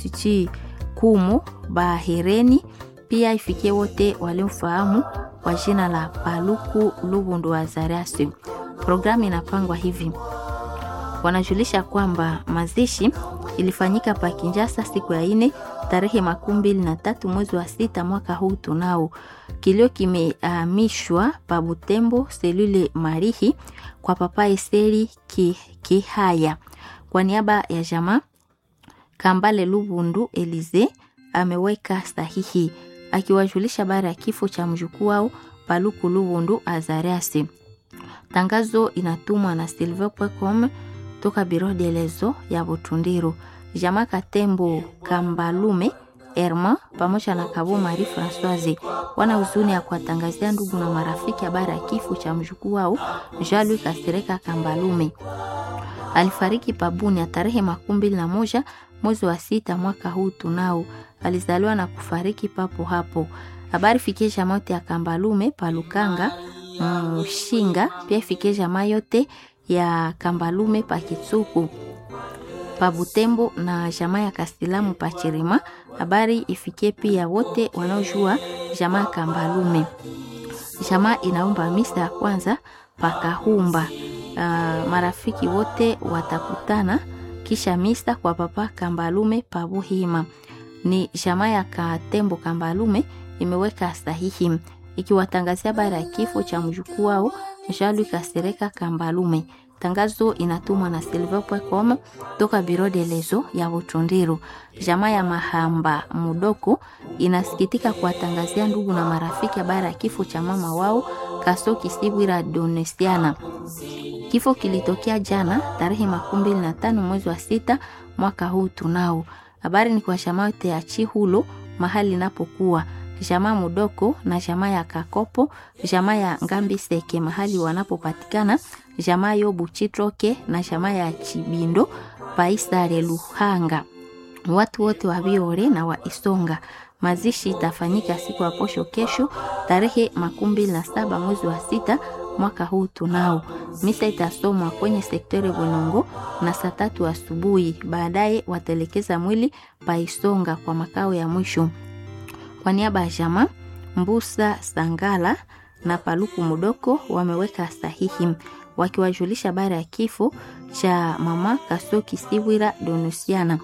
Institut Kumu Bahereni, pia ifikie wote waliomfahamu kwa jina la Paluku Lubundu Azariasi. Programu inapangwa hivi: wanajulisha kwamba mazishi ilifanyika pa Kinjasa siku ya ine tarehe makumi mbili na tatu mwezi wa sita mwaka huu tunao. Kilio kimehamishwa uh, pa Butembo selule Marihi kwa papa Eseri Kihaya ki kwa niaba ya jamaa Kambale Lubundu Elize ameweka sahihi akiwajulisha baada ya kifo cha mjukuu wao Paluku Lubundu Azariasi. Tangazo inatumwa na silver.com toka biro delezo ya Butundiru. Jamaa Katembo Kambalume Herma pamoja na Kabo Marie Françoise wana huzuni ya kuwatangazia ndugu na marafiki habari ya kifo cha mjukuu wao Jean-Louis Kasereka Kambalume. Alifariki pabuni ya tarehe makumi mbili na moja mwezi wa sita mwaka huu tunao. Alizaliwa na kufariki papo hapo. Habari fikie jamaa yote ya Kambalume Palukanga Mshinga, pia ifikie jamaa yote ya Kambalume pa Kitsuku pa Butembo na jamaa ya Kastilamu pa Chirima. Habari ifikie pia wote wanaojua jamaa Kambalume. Jamaa inaomba misa ya kwanza pa Kahumba. Uh, marafiki wote watakutana kisha misa kwa papa Kambalume pa Buhima. Ni jamaa ya Katembo Kambalume imeweka sahihi ikiwatangazia baada ya kifo cha mjukuu wao Jean-Louis Kasereka Kambalume. Tangazo inatumwa na silver.com toka biro de lezo ya Butundiru. Jamaa ya Mahamba Mudoko inasikitika kuwatangazia ndugu na marafiki habari ya kifo cha mama wao Kasoki Sibwira Donesiana. Kifo kilitokea jana tarehe makumi mbili na tano mwezi wa sita mwaka huu tunao. Habari ni kwa jamaa yote ya Chihulo mahali inapokuwa jamaa Mudoko na jamaa ya Kakopo, jamaa ya Ngambi Seke mahali wanapopatikana, jamaa Yobu Chitroke na jamaa ya Chibindo Paisare Luhanga, watu wote wa Biore na wa Isonga. Mazishi itafanyika siku ya posho kesho tarehe makumi mbili na saba mwezi wa sita mwaka huu tunao. Misa itasomwa kwenye sektore Bonongo na saa tatu asubuhi. Baadaye watelekeza mwili Paisonga kwa makao ya mwisho. Kwa niaba ya jamaa Mbusa Sangala na Paluku Mudoko wameweka sahihi wakiwajulisha habari ya kifo cha mama Kasoki Siwira Donusiana.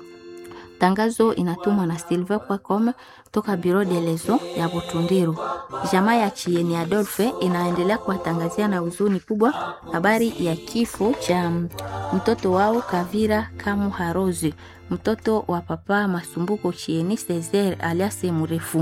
Tangazo inatumwa na silver.com toka biro de lezo ya Butundiru. Jamaa ya Chieni Adolphe inaendelea kuwatangazia na huzuni kubwa habari ya kifo cha mtoto wao Kavira Kamu Harozi, mtoto wa papa Masumbuko Chieni Cesar alias mrefu.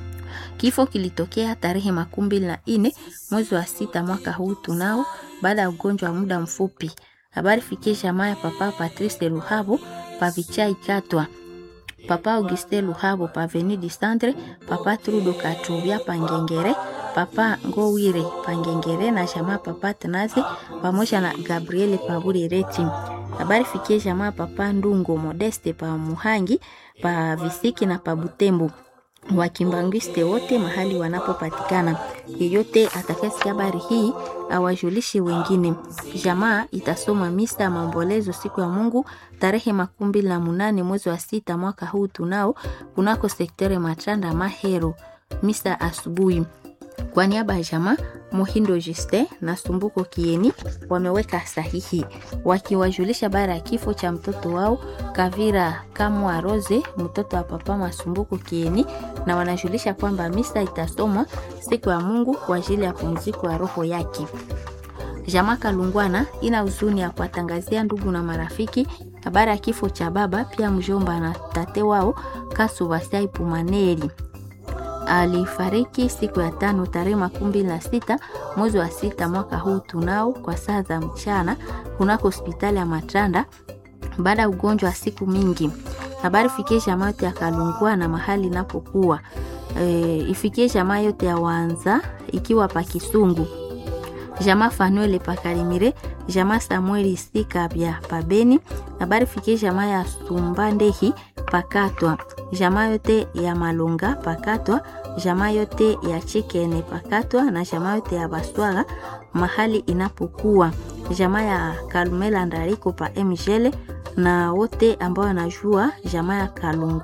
Kifo kilitokea tarehe makumi mbili na nne mwezi wa sita mwaka huu tunao, baada ya ugonjwa wa muda mfupi. Habari fikie jamaa ya papa Patrice Luhabo Pavichai Katwa papa Auguste Luhabo pa Avenue du Centre, papa Trudo Katuvia Pangengere, papa Ngowire Pangengere na jamaa papa Tanaze pamoja na Gabriele Paburireti. Habari fikie jamaa papa Ndungo Modeste pa Muhangi pa Visiki na pa Butembo wakimbangwiste wote mahali wanapopatikana. Yeyote atakayesikia habari hii awajulishe wengine. Jamaa itasoma misa ya maombolezo siku ya Mungu tarehe makumi mbili na munane mwezi wa sita mwaka huu tunao kunako sektere Machanda Mahero, misa asubuhi. Kwa niaba ya jamaa Muhindo Juste na Sumbuko Kieni wameweka sahihi wakiwajulisha bara ya kifo cha mtoto wao Kavira Kamwa Rose, mtoto wa papa Masumbuko Kieni, na wanajulisha kwamba misa itasomwa siku ya Mungu kwa ajili ya pumziko ya roho yake. Jamaa Kalungwana ina huzuni ya kuwatangazia ndugu na marafiki habari ya kifo cha baba pia mjomba na tate wao Kasubasai Pumaneri alifariki siku ya tano tarehe makumi mbili na sita mwezi wa sita mwaka huu tunao kwa saa za mchana kunako hospitali ya Matanda baada ya ugonjwa wa siku mingi. Habari fikie jamaa yote ya Kalungwa na mahali inapokuwa e, ifikie jamaa yote ya Wanza ikiwa pa Kisungu, jamaa Fanuele pa Karimire, jamaa Samueli Sikabya pa Beni. Habari fikie jamaa ya Sumbandehi pakatwa, jamaa yote ya Malonga pakatwa jamaa yote ya Chikene pakatwa na jamaa yote ya Baswaga mahali inapokuwa jamaa ya Kalumela Ndariko pa Mjele na wote ambao wanajua jamaa ya Kalungu